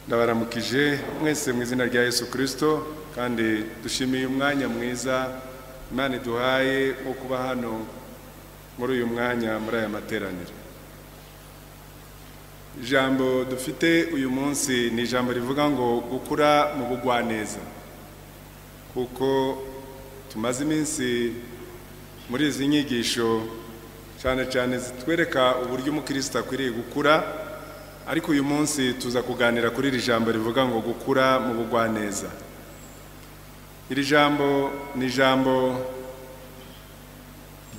ndabaramukije mwese mu izina rya yesu kirisito kandi dushimiye umwanya mwiza imana iduhaye wo kuba hano muri uyu mwanya muri aya materaniro ijambo dufite uyu munsi ni ijambo rivuga ngo gukura mu bugwaneza kuko tumaze iminsi muri izi nyigisho cyane cyane zitwereka uburyo umukristo akwiriye gukura ariko uyu munsi tuza kuganira kuri iri jambo rivuga ngo gukura mu bugwaneza iri jambo ni ijambo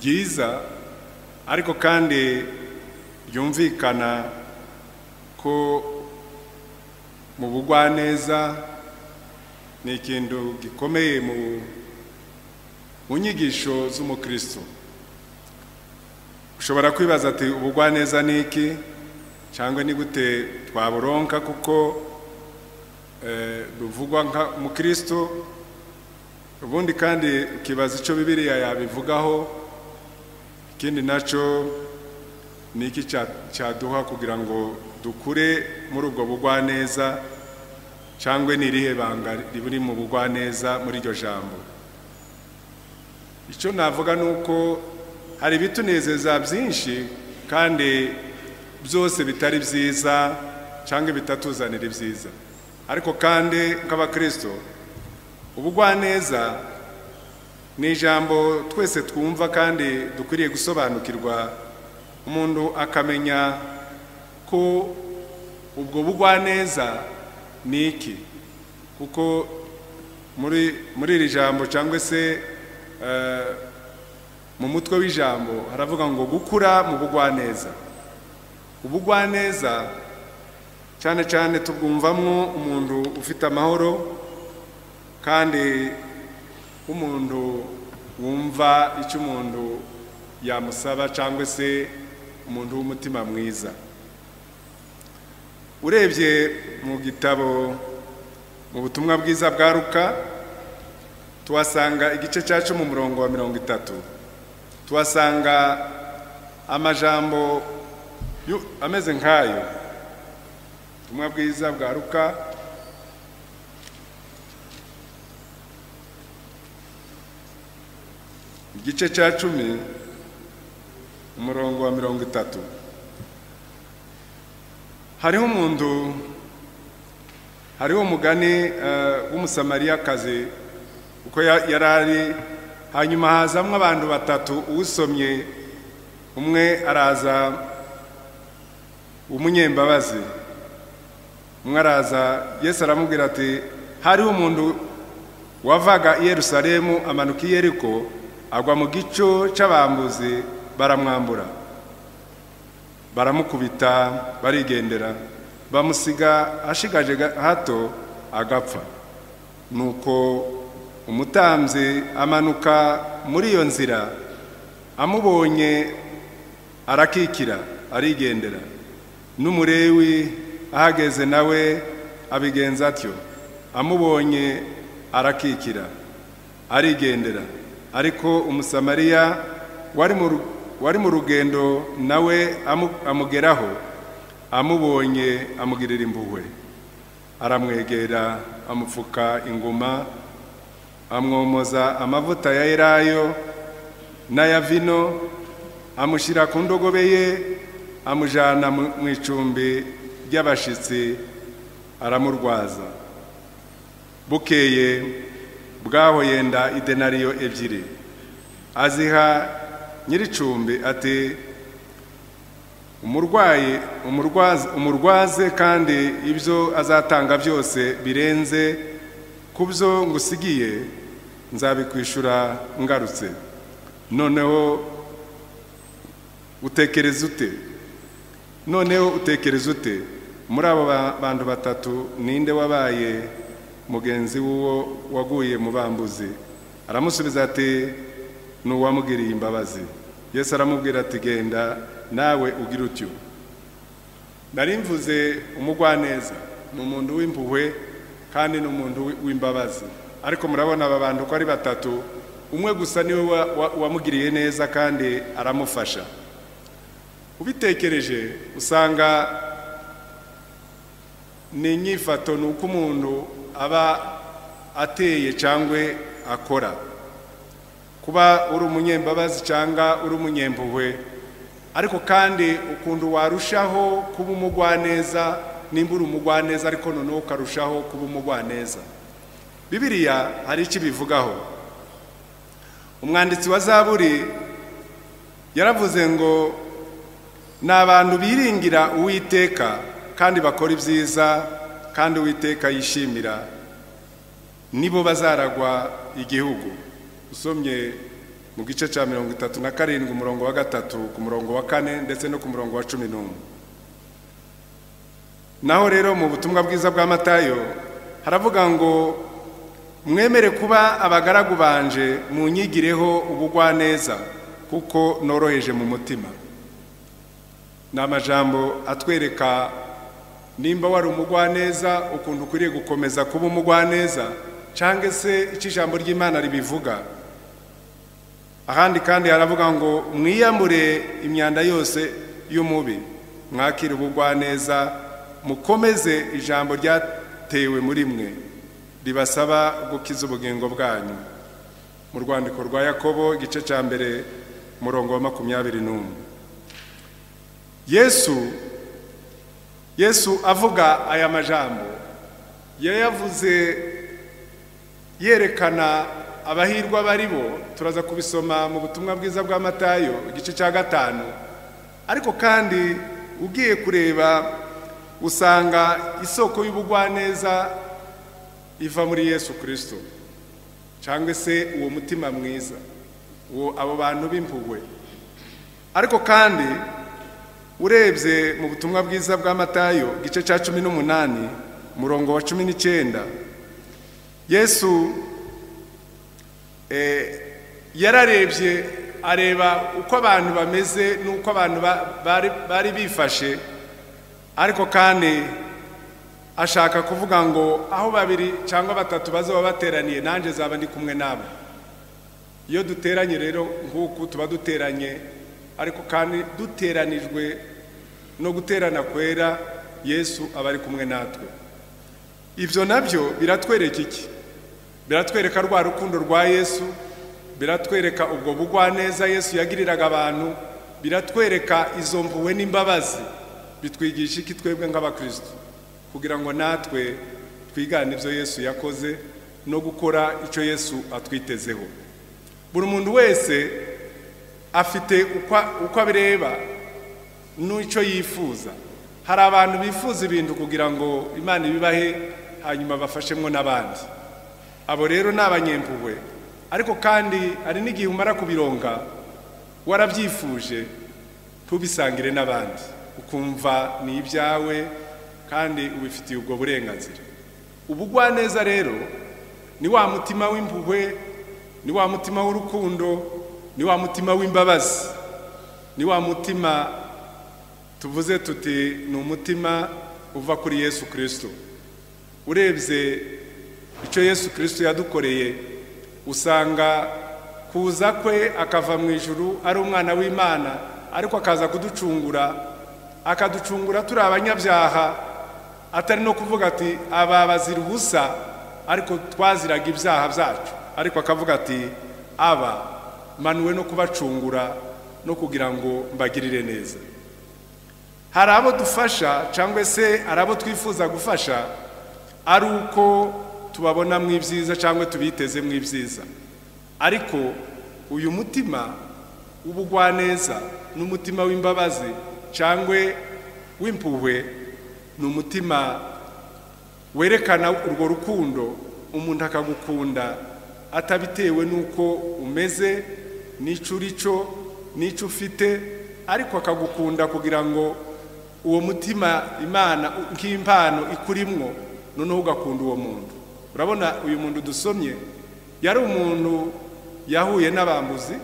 ryiza ariko kandi ryumvikana ko mu bugwaneza ni ikintu gikomeye mu nyigisho z'umukristo ushobora kwibaza ati ubugwaneza ni iki cyangwa ni gute twaburonka kuko ruvugwa nka mukristo ubundi kandi ukibaza icyo bibiriya yabivugaho ikindi nacyo ni iki cyaduha kugira ngo dukure muri ubwo bugwaneza cyangwa ni irihe banga riri mu bugwaneza muri iryo jambo icyo navuga ni uko hari ibitunezeza byinshi kandi byose bitari byiza cyangwa ibitatuzanira ibyiza ariko kandi nk'abakirisito ubugwaneza ni ijambo twese twumva kandi dukwiriye gusobanukirwa umuntu akamenya ko ubwo bugwaneza ni iki kuko muri iri jambo cyangwa se mu mutwe w'ijambo haravuga ngo gukura mu bugwaneza ubugwaneza cyane cyane tubwumvamo umuntu ufite amahoro kandi umuntu wumva icyo umuntu yamusaba cyangwa se umuntu w'umutima mwiza urebye mu gitabo mu butumwa bwiza bwa ruka tuhasanga igice cya cumi umurongo wa mirongo itatu tuhasanga amajambo ameze nk'ayo ubutumwa bwiza bwa ruka igice cya cumi umurongo wa mirongo itatu hariho umuntu hariho umugani w'umusamariyakazi uko yari ari hanyuma hazamo abantu batatu uwusomye umwe araza umunyembabazi umwe araza yesu aramubwira ati hariho umuntu wavaga i Yerusalemu amanuka i Yeriko agwa mu gico cy'abambuzi baramwambura baramukubita barigendera bamusiga ashigaje hato agapfa nuko umutambyi amanuka muri iyo nzira amubonye arakikira arigendera n'umurewi ahageze nawe abigenza atyo amubonye arakikira arigendera ariko umusamariya wari mu rugendo nawe amugeraho amubonye amugirira impuhwe aramwegera amupfuka ingoma amwomoza amavuta ya elayo n'aya vino amushyira ku ndogobe ye amujyana mu icumbi ry'abashyitsi aramurwaza bukeye bwaho yenda idenariyo ebyiri aziha nyir'icumbi ati umurwayi umurwaze kandi ibyo azatanga byose birenze ku byo ngusigiye nzabikwishyura ngarutse noneho utekereza ute noneho utekereza ute muri abo bantu batatu ninde wabaye mugenzi w'uwo waguye mu bambuzi aramusubiza ati ni uwamugiriye imbabazi yesu aramubwira ati genda nawe ugira utyo narimvuze umugwaneza ni umuntu w'impuhwe kandi ni umuntu w'imbabazi ariko murabona aba bantu ko ari batatu umwe gusa niwe wamugiriye neza kandi aramufasha ubitekereje usanga ni inyifato ni uko umuntu aba ateye cyangwa akora kuba uri umunyembabazi cyangwa uri umunyempuhwe ariko kandi ukuntu warushaho kuba umugwaneza nimba uri umugwaneza ariko noneho ukarushaho kuba umugwaneza bibiriya hari icyo ibivugaho umwanditsi wa zaburi yaravuze ngo ni abantu biringira uwiteka kandi bakora ibyiza kandi uwiteka yishimira nibo bazaragwa igihugu usomye mu gice cya mirongo itatu na karindwi umurongo wa gatatu ku murongo wa kane ndetse no ku murongo wa cumi n'umwe naho rero mu butumwa bwiza bwa matayo haravuga ngo mwemere kuba abagaragu banje munyigireho ubugwaneza kuko noroheje mu mutima ni amajambo atwereka nimba wari umugwaneza ukuntu ukwiriye gukomeza kuba umugwaneza cyangwa se icyo ijambo ry'imana ribivuga ahandi kandi haravuga ngo mwiyambure imyanda yose y'umubi mwakire ubugwaneza mukomeze ijambo ryatewe muri mwe ribasaba gukiza ubugingo bwanyu mu rwandiko rwa yakobo igice cya mbere umurongo wa makumyabiri n'umwe yesu yesu avuga aya majambo yayavuze yerekana abahirwa bari bo turaza kubisoma mu butumwa bwiza bwa matayo igice cya gatanu ariko kandi ugiye kureba usanga isoko y'ubugwaneza iva muri yesu kirisito cyangwa se uwo mutima mwiza uwo abo bantu b'impuhwe ariko kandi urebye mu butumwa bwiza bwa matayo igice cya cumi n'umunani umurongo wa cumi n'icyenda yesu yararebye areba uko abantu bameze n'uko abantu bari bifashe ariko kandi ashaka kuvuga ngo aho babiri cyangwa batatu bazaba bateraniye nanjye zaba ndi kumwe nabo iyo duteranye rero nk'uku tuba duteranye ariko kandi duteranijwe no guterana kwera yesu aba ari kumwe natwe ibyo nabyo biratwereka iki biratwereka rwa rukundo rwa yesu biratwereka ubwo bugwaneza yesu yagiriraga abantu biratwereka izo mpuwe n'imbabazi bitwigisha iki twebwe nk'abakristo kugira ngo natwe twigane ibyo yesu yakoze no gukora icyo yesu atwitezeho buri muntu wese afite uko abireba n'icyo yifuza hari abantu bifuza ibintu kugira ngo imana ibibahe hanyuma bafashemwo n'abandi abo rero ni abanyempuhwe ariko kandi hari n'igihe umara kubironga warabyifuje ntubisangire n'abandi ukumva ni ibyawe kandi ubifitiye ubwo burenganzira ubugwaneza rero ni wa mutima w'impuhwe ni wa mutima w'urukundo ni wa mutima w'imbabazi ni wa mutima tuvuze tuti ni umutima uva kuri yesu kirisito urebye icyo yesu kirisito yadukoreye usanga kuza kwe akava mu ijuru ari umwana w'imana ariko akaza kuducungura akaducungura turi abanyabyaha atari no kuvuga ati aba bazira ubusa ariko twaziraga ibyaha byacu ariko akavuga ati aba manuwe no kubacungura no kugira ngo mbagirire neza hari abo dufasha cyangwa se hari abo twifuza gufasha ari uko tubabona mu ibyiza cyangwa tubiteze mu ibyiza ariko uyu mutima w'ubugwaneza n'umutima w'imbabazi cyangwa w'impuhwe ni umutima werekana urwo rukundo umuntu akagukunda atabitewe n'uko umeze n'icyo uri cyo n'icyo ufite ariko akagukunda kugira ngo uwo mutima imana nk'impano ikurimwo noneho ugakunda uwo muntu urabona uyu muntu dusomye yari umuntu yahuye n'abambuzi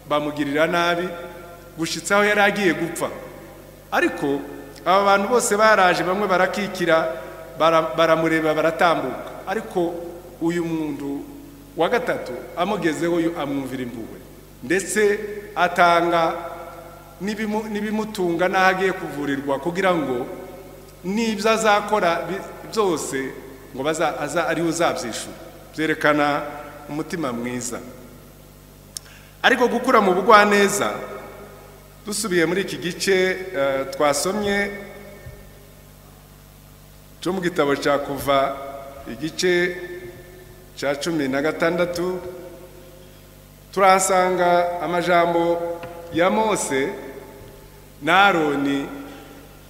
bamugirira nabi gushyitsaho yari agiye gupfa ariko aba bantu bose baraje bamwe barakikira baramureba baratambuka ariko uyu muntu wa gatatu amugezeho amwumvira impuhwe ndetse atanga n'ibimutunga n'aho agiye kuvurirwa kugira ngo n'ibyo azakora bi- byose ngo baza- aza ariwe uzabyishura byerekana umutima mwiza ariko gukura mu bugwaneza dusubiye muri iki gice eh, twasomye cyo mu gitabo cya kuva igice cya cumi na gatandatu turahasanga amajambo ya mose na aroni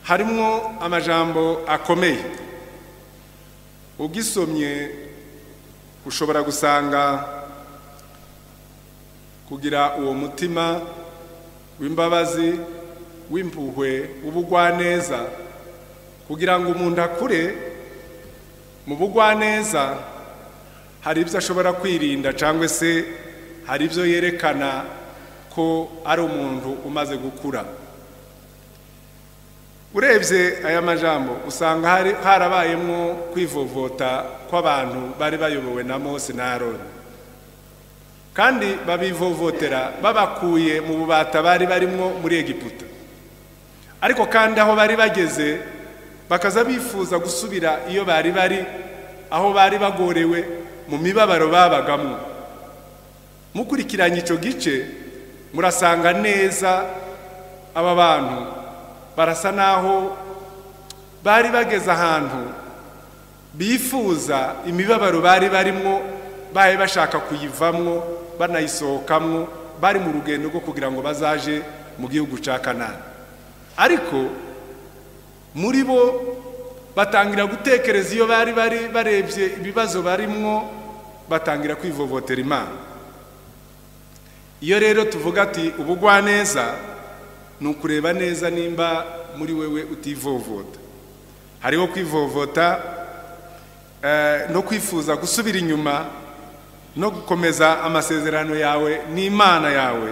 harimo amajambo akomeye ugisomye ushobora gusanga kugira uwo mutima w'imbabazi w'impuhwe w'ubugwaneza kugira ngo umuntu akure mu bugwaneza hari ibyo ashobora kwirinda cyangwa se hari ibyo yerekana ko ari umuntu umaze gukura urebye aya majambo usanga hari- harabayemo kwivovota kw'abantu bari bayobowe na mose na aroni kandi babivovotera babakuye mu bubata bari barimo muri egiputa ariko kandi aho bari bageze bakaza bifuza gusubira iyo bari bari aho bari bagorewe mu mibabaro babagamo mukurikiranye icyo gice murasanga neza aba bantu barasa n'aho bari bageze ahantu bifuza imibabaro bari barimo baye bashaka kuyivamwo banayisohokamwo bari mu rugendo rwo kugira ngo bazaje mu gihugu cya kanani ariko muri bo batangira gutekereza iyo bari bari barebye ibibazo barimwo batangira kwivovotera imana iyo rero tuvuga ati ubugwaneza ni ukureba neza nimba muri wewe utivovota hariho kwivovota eh, no kwifuza gusubira inyuma no gukomeza amasezerano yawe n'imana yawe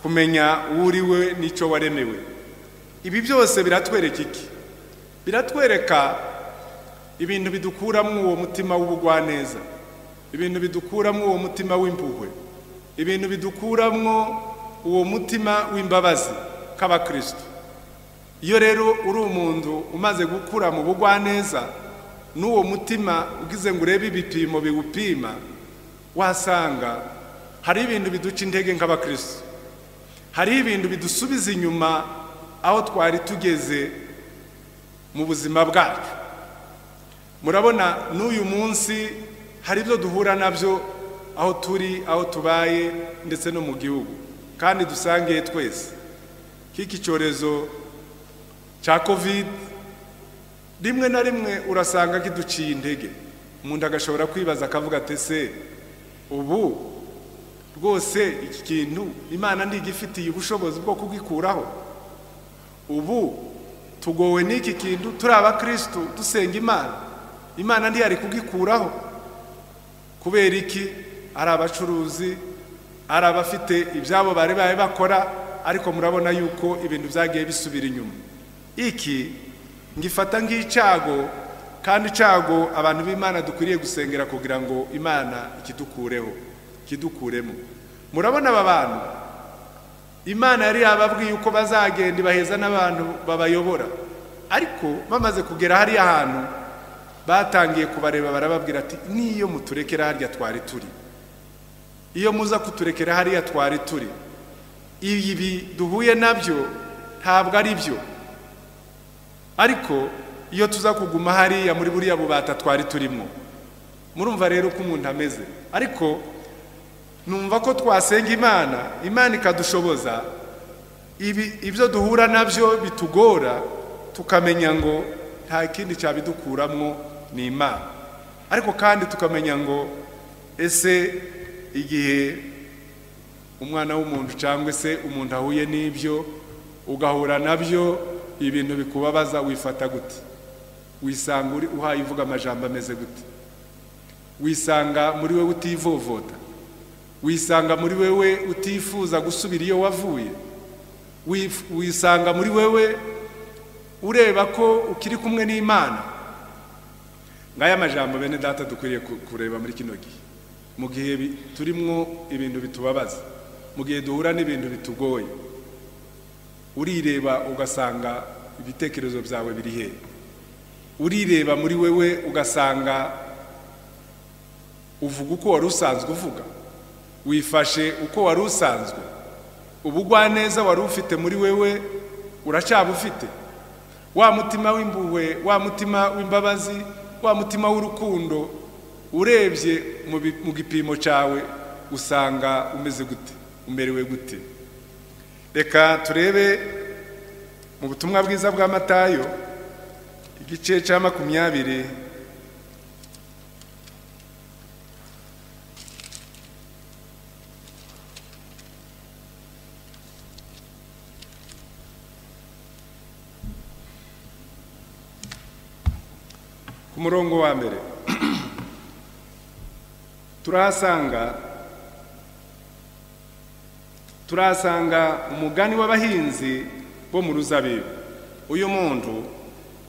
kumenya uwo uriwe n'icyo waremewe ibi byose biratwereka iki biratwereka ibintu bidukuramo uwo mutima w'ubugwaneza ibintu bidukuramo uwo mutima w'impuhwe ibintu bidukuramo uwo mutima w'imbabazi k'abakristo iyo rero uri umuntu umaze gukura mu bugwaneza n'uwo mutima ugize ngo urebe ibipimo biwupima wasanga hari ibintu biduca intege nk'abakristo hari ibintu bidusubiza inyuma aho twari tugeze mu buzima bwacu murabona n'uyu munsi hari ibyo duhura nabyo aho turi aho tubaye ndetse no mu gihugu kandi dusangiye twese k'iki cyorezo cya kovide rimwe na rimwe urasanga kiduciye intege umuntu agashobora kwibaza akavuga ati ese ubu rwose iki kintu imana ndigifitiye ubushobozi bwo kugikuraho ubu tugowe n'iki kintu turi abakirisitu dusenga imana imana ntiyari kugikuraho kubera iki ari abacuruzi ari abafite ibyabo bari babe bakora ariko murabona yuko ibintu byagiye bisubira inyuma iki ngifata nk'icyago kandi icyago abantu b'imana dukwiriye gusengera kugira ngo imana ikidukureho ikidukuremo murabona aba bantu imana yari yababwiye uko bazagenda ibaheza n'abantu babayobora ariko bamaze kugera hariya hantu batangiye kubareba barababwira ati n'iyo muturekera harya twari turi iyo muza kuturekera hariya twari turi ibi duhuye nabyo ntabwo ari byo ariko iyo tuza kuguma hariya muri buriya bubata twari turimo murumva rero uko umuntu ameze ariko numva ko twasenga imana imana ikadushoboza ibi ibyo duhura nabyo bitugora tukamenya ngo nta kindi cyabidukuramo ni imana ariko kandi tukamenya ngo ese igihe umwana w'umuntu cyangwa se umuntu ahuye n'ibyo ugahura nabyo ibintu bikubabaza wifata gute wisanga uri uhaye uvuga amajambo ameze gute wisanga muri we utivovota wisanga muri wewe utifuza gusubira iyo wavuye Wif- wisanga muri wewe ureba ko ukiri kumwe n'imana ngaya majambo bene data dukwiriye ku- kureba muri kino gihe mu gihe bi- turimwo ibintu bitubabaza mu gihe duhura n'ibintu bitugoye urireba ugasanga ibitekerezo byawe biri hehe urireba muri wewe ugasanga uvuga uko wari usanzwe uvuga wifashe uko wari usanzwe ubugwaneza wari ufite muri wewe uracyabufite wa mutima w'impuhwe wa mutima w'imbabazi wa mutima w'urukundo urebye mu bi- mu gipimo cyawe usanga umeze gute umerewe gute reka turebe mu butumwa bwiza bwa matayo igice cya makumyabiri ku murongo wa mbere turahasanga turahasanga umugani w'abahinzi bo mu ruzabibu uyu muntu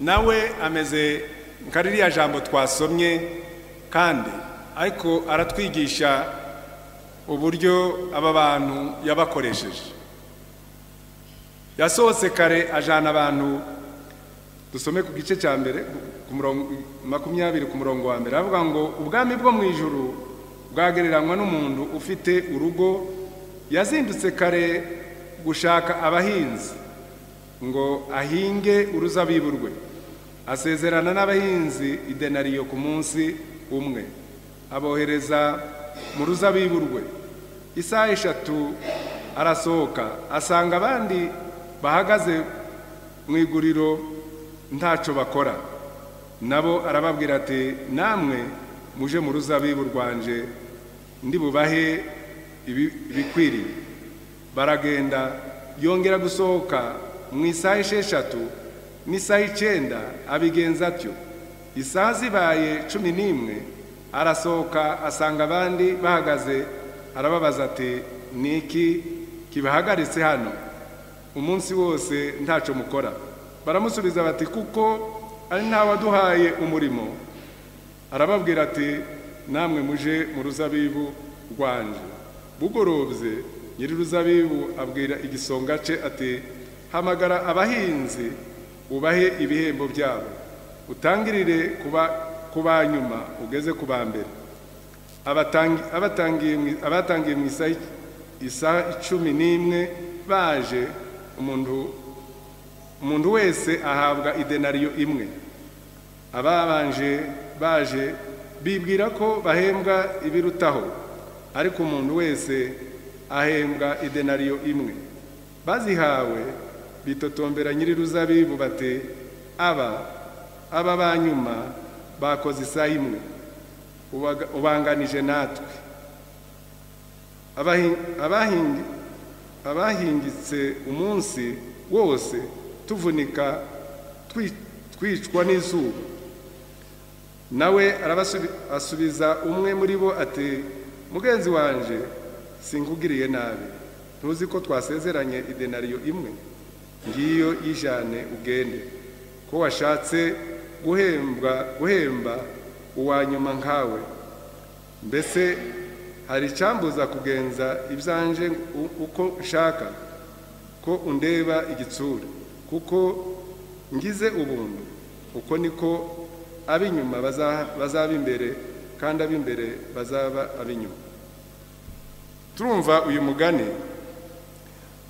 nawe ameze nka ririya jambo twasomye kandi ariko aratwigisha uburyo aba bantu yabakoresheje yasohotse kare ajana abantu dusome ku gice cya mbere ku murongo makumyabiri ku murongo wa mbere aravuga ngo ubwami bwo mu ijuru bwagereranywa n'umuntu ufite urugo yazindutse kare gushaka abahinzi ngo ahinge uruzabibu rwe asezerana n'abahinzi idenariyo ku munsi umwe abohereza mu ruzabibu rwe isaha eshatu arasohoka asanga abandi bahagaze mu iguriro ntacyo bakora nabo arababwira ati namwe muje mu ruzabibu rwanje ndibubahe ibi- ibikwiriye baragenda yongera gusohoka mu isaha esheshatu n'isaha icyenda abigenza atyo isaha zibaye cumi n'imwe arasohoka asanga abandi bahagaze arababaza ati ni iki kibahagaritse hano umunsi wose ntacyo mukora baramusubiza bati kuko ari nta waduhaye umurimo arababwira ati namwe muje mu ruzabibu rwanje bugorobye nyiri ruzabibu abwira igisonga cye ati hamagara abahinzi ubahe ibihembo byabo utangirire kuba- ku ba nyuma ugeze ku ba mbere Abatangi- abatangiye mu- abatangiye mu isaha ic- isaha icumi n'imwe baje umuntu umuntu wese ahabwa idenariyo imwe ababanje baje bibwira ko bahembwa ibirutaho ariko umuntu wese ahembwa idenariyo imwe bazihawe bitotombera nyiri ruzabibu bati aba aba ba nyuma bakoze isaha imwe ubaga- ubanganije natwe Abahi- abahingi- abahingitse umunsi wose tuvunika twi- twicwa n'izuba nawe arabasubiza umwe muri bo ati mugenzi wanje sinkugiriye nabi ntuzi ko twasezeranye idenariyo imwe ngiyo yijane ugende ko washatse guhembwa guhemba uwa nyuma nkawe mbese hari icyambuza kugenza ibyanje u- uko nshaka ko undeba igitsure kuko ngize ubuntu uko niko ab'inyuma baza- bazaba imbere kandi ab'imbere bazaba ab'inyuma turumva uyu mugani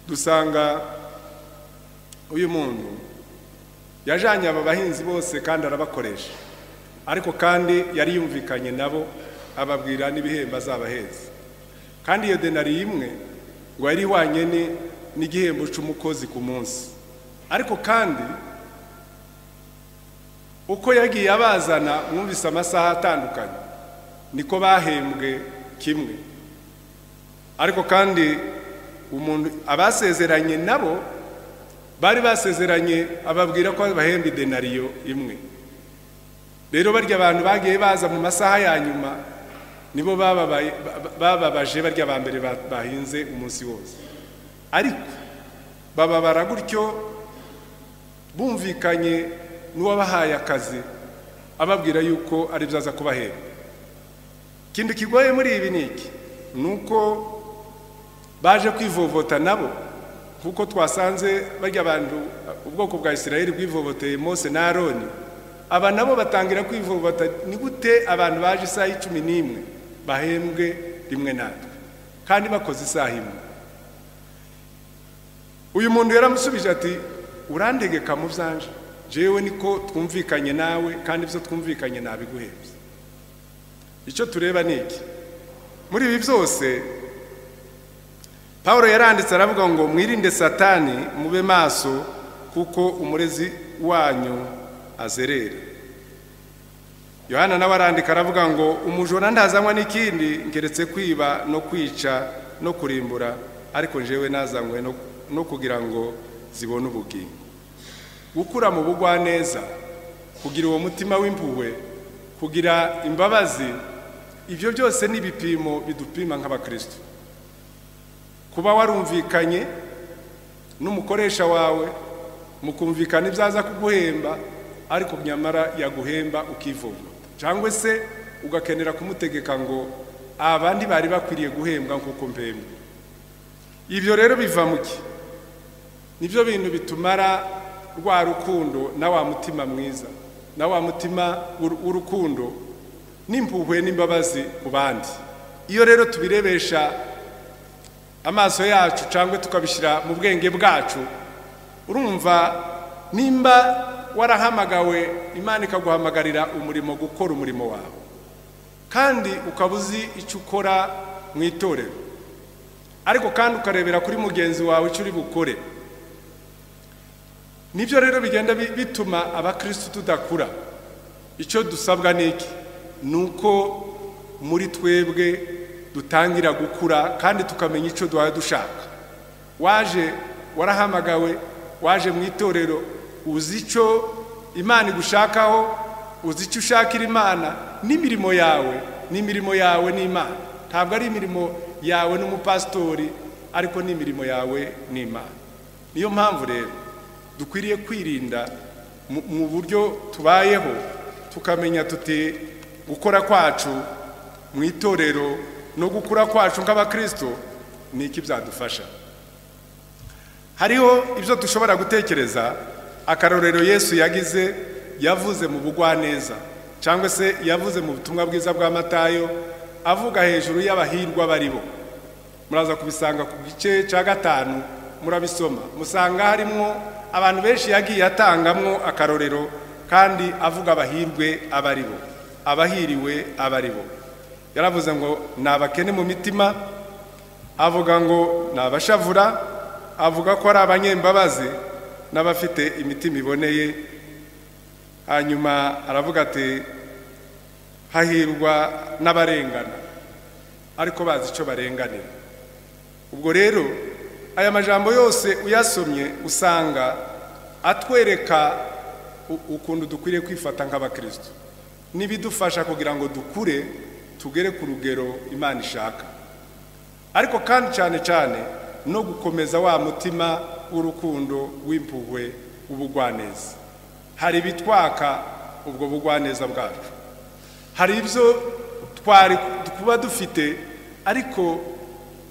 dusanga uyu muntu yajanye aba bahinzi bose kandi arabakoresha ariko kandi yari yumvikanye nabo ababwira n'ibihembo azabaheza kandi iyo denari imwe ngo yari ihwanye ni- n'igihembo cy'umukozi ku munsi ariko kandi uko yagiye abazana mwumvise amasaha atandukanye niko bahembwe kimwe ariko kandi umuntu abasezeranye nabo bari basezeranye ababwira ko bahemba idenariyo imwe rero barya abantu bagiye baza mu masaha ya nyuma nibo bababaye- ba- bababaje barya ba mbere ba- bahinze umunsi wose ariko bababara gutyo bumvikanye n'uwabahaye akazi ababwira yuko ari byo aza kubahemba ikindi kigoye muri ibi ni iki ni uko baje kwivovota nabo kuko twasanze barya abantu ubwoko bwa isirayeli bwivovoteye mose na aroni aba nabo batangira kwivubata ni gute abantu baje isaha y'icumi n'imwe bahembwe rimwe natwe kandi bakoze isaha imwe uyu muntu yaramusubije ati urantegeka mu byanje jewe niko twumvikanye nawe kandi ibyo twumvikanye nabiguhebye icyo tureba ni iki muri ibi byose paul yaranditse aravuga ngo mwirinde satani mube maso kuko umurezi wanyu azerera yohana nawe arandika aravuga ngo umujura ntazanywa n'ikindi ngeretse kwiba no kwica no kurimbura ariko njyewe nazanywe no kugira ngo zibone ubugingo gukura mu bugwaneza kugira uwo mutima w'impuhwe kugira imbabazi ibyo byose ni ibipimo bidupima nk'abakristo kuba warumvikanye n'umukoresha wawe mukumvikana ibyaza kuguhemba ariko nyamara yaguhemba ukivumbuta cyangwa se ugakenera kumutegeka ngo abandi bari bakwiriye guhembwa nk'uko mpembwa ibyo rero biva mu ki nibyo bintu bitumara rwa rukundo na wa mutima mwiza na wa mutima w'urukundo n'impuhwe n'imbabazi ku bandi iyo rero tubirebesha amaso yacu cyangwa tukabishyira mu bwenge bwacu urumva nimba warahamagawe imana ikaguhamagarira umurimo gukora umurimo wawe kandi ukaba uzi icyo ukora mu itorero ariko kandi ukarebera kuri mugenzi wawe icyo uri bukore nibyo rero bigenda bituma abakirisitu tudakura icyo dusabwa ni iki ni uko muri twebwe dutangira gukura kandi tukamenya icyo duhaye dushaka waje warahamagawe waje mu itorero uzi icyo imana igushakaho uzi icyo ushakira imana n'imirimo yawe n'imirimo yawe n'imana ntabwo ari imirimo yawe n'umupasitori ariko n'imirimo yawe n'imana niyo mpamvu rero dukwiriye kwirinda mu buryo tubayeho tukamenya tuti gukora kwacu mu itorero no gukura kwacu nk'abakristo ni iki byadufasha hariho ibyo dushobora gutekereza akarorero yesu yagize yavuze mu bugwaneza cyangwa se yavuze mu butumwa bwiza bwa matayo avuga hejuru y'abahirwa baribo muraza kubisanga ku gice cya gatanu murabisoma musanga harimo abantu benshi yagiye atangamwo akarorero kandi avuga abahirwe abaribo abahiriwe abaribo yaravuze ngo ni abakene mu mitima avuga ngo ni abashavura avuga ko ari abanyembabazi n'abafite imitima iboneye hanyuma aravuga ati hahirwa n'abarengana ariko bazi icyo barenganira ubwo rero aya majambo yose uyasomye usanga atwereka ukuntu dukwiriye kwifata nk'abakristo n'ibidufasha kugira ngo dukure tugere ku rugero imana ishaka ariko kandi cyane cyane no gukomeza wa mutima w'urukundo w'impuhwe w'ubugwaneza hari ibitwaka ubwo bugwaneza bwacu hari ibyo twari kuba dufite ariko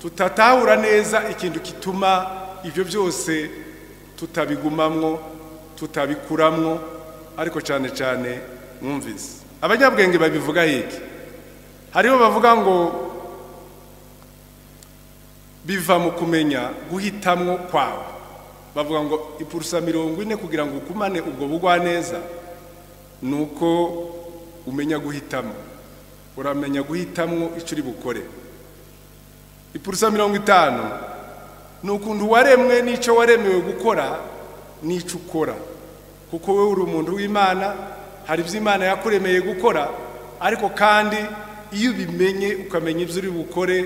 tutatahura neza ikintu gituma ibyo byose tutabigumamwo tutabikuramwo ariko cyane cyane mwumvise abanyabwenge babivuga yiki hariho bavuga ngo biva mu kumenya guhitamwo kwawe bavuga ngo ipurusa mirongo ine kugira ngo ukumane ubwo bugwa neza ni uko umenya guhitamo uramenya guhitamwo icyo uri bukore ipurusa mirongo itanu ni ukuntu waremwe n'icyo waremewe gukora n'icyo ukora kuko wowe uri umuntu w'imana hari ibyo imana yakuremeye gukora ariko kandi iyo ubimenye ukamenya ibyo uri bukore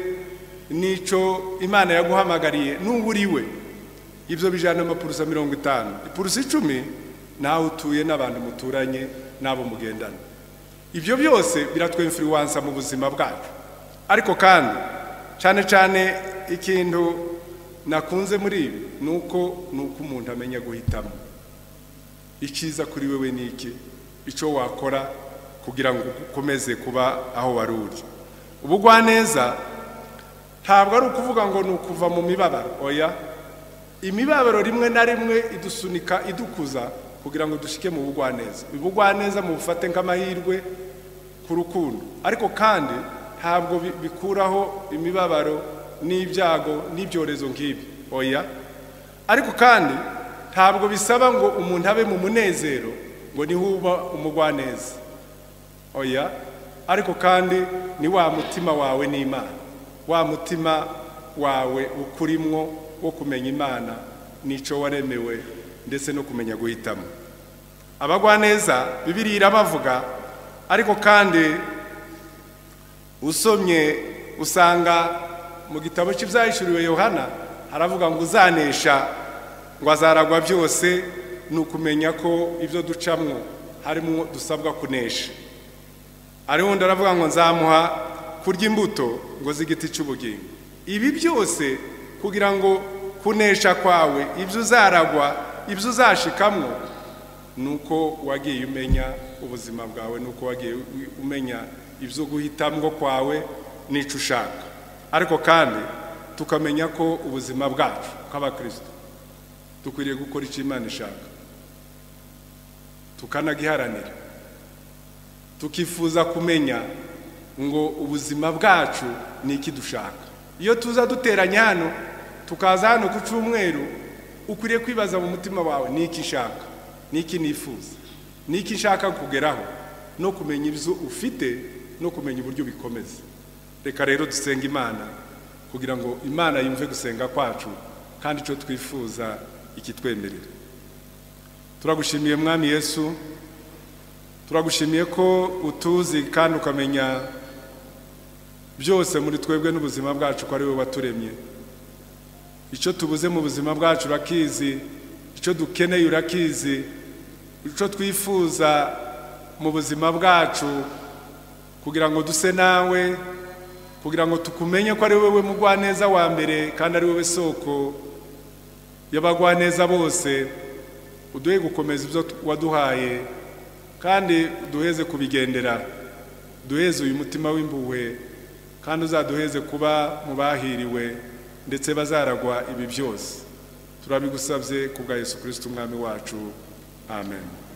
n'icyo imana yaguhamagariye n'ubu uri we ibyo bijyana amapurusa mirongo itanu ipurusa icumi nawe utuye n'abantu muturanye n'abo mugendana ibyo byose biratwemfiriwansa mu buzima bwacu ariko kandi cyane cyane ikintu nakunze muri ibi ni uko ni uko umuntu amenya guhitamo icyiza kuri wewe ni iki icyo wakora kugira ngo ukomeze kuba aho wari uri ubugwaneza ntabwo ari ukuvuga ngo ni ukuva mu mibabaro oya imibabaro rimwe na rimwe idusunika idukuza kugira ngo dushike mu bugwaneza ubugwaneza mu bufate nk'amahirwe ku rukundo ariko kandi ntabwo bi- bikuraho imibabaro n'ibyago n'ibyorezo nk'ibi oya ariko kandi ntabwo bisaba ngo umuntu abe mu munezero ngo niho uba umugwaneza oya ariko kandi ni wa mutima wawe n'imana wa mutima wawe ukurimwo wo kumenya imana n'icyo waremewe ndetse no kumenya guhitamo abagwaneza bibiri irabavuga ariko kandi usomye usanga mu gitabo cy'ibyahishuriwe yohana haravuga ngo uzanesha ngo azaragwa byose ni ukumenya ko ibyo ducamwo harimo dusabwa kunesha ari wundi aravuga ngo nzamuha kurya imbuto ngo z'igiti cy'ubugingo ibi byose kugira ngo kunesha kwawe ibyo uzaragwa ibyo uzashikamwo ni uko wagiye umenya ubuzima bwawe ni uko wagiye u- umenya ibyo guhitamwo kwawe n'icyo ushaka ariko kandi tukamenya ko ubuzima bwacu nk'abakristo dukwiriye gukora icyo imana ishaka tukanagiharanira tukifuza kumenya ngo ubuzima bwacu ni iki dushaka iyo tuza duteranya hano tukaza hano ku cyumweru ukwiriye kwibaza mu mutima wawe ni iki nshaka ni iki nifuza ni iki nshaka kugeraho no kumenya ibyo ufite no kumenya uburyo bikomeza reka rero dusenga imana kugira ngo imana yumve gusenga kwacu kandi icyo twifuza ikitwemerera turagushimiye mwami yesu turagushimiye ko utuzi kandi ukamenya byose muri twebwe n'ubuzima bwacu ko ari wowe waturemye icyo tubuze mu buzima bwacu urakizi icyo dukeneye urakizi icyo twifuza mu buzima bwacu kugira ngo duse nawe kugira ngo tukumenye ko ari wowe mugwaneza wa mbere kandi ari wowe soko y'abagwaneza bose uduhe gukomeza ibyo waduhaye kandi duheze kubigendera duheze uyu mutima w'impuhwe kandi uzaduheze kuba mu bahiriwe ndetse bazaragwa ibi byose turabigusabye ku bwa yesu kirisiti umwami wacu amen